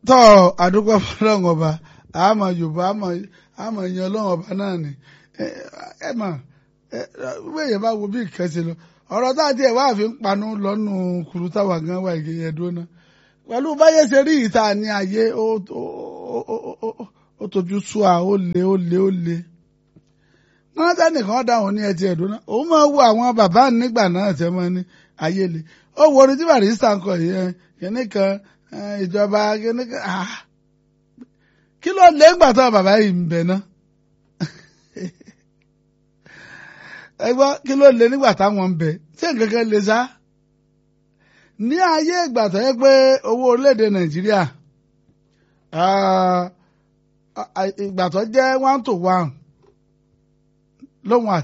tọ́ àdúgbò fọlọ́run ọba àmọ́ yorùbá àmọ́ ìyẹn ọlọ́run ọba náà ni ẹ mọ̀ wíwèé yẹn bá wo bí ìkẹsẹ̀ lọ ọ̀rọ̀ tá a tiẹ̀ wá fi ń panu lọ́nù kùrú táwa gan wà ìgbéyẹ dúró náà pẹ̀lú báyé ṣe rí ìta ní ayé ó tójú sú a ó le ó le ó le wọ́n tẹ́nìkan dáhùn ní ẹtì ẹ̀dùn náà òun máa wo àwọn bàbá nígbà náà tẹ́ mọ́ ní ayé le ó wo orin tí barista ń kọ yẹn kìnnìkan ìjọba kìnnìkan kí ló lé ńgbà tó bàbá yìí ń bẹ náà ẹ gbọ́ kí ló lé nígbà táwọn ń bẹ ṣé nǹkan kan lè sá ní ayé ìgbà tó yẹ pé owó orílẹ̀-èdè nàìjíríà ìgbà tó jẹ́ one to one lóhun àti.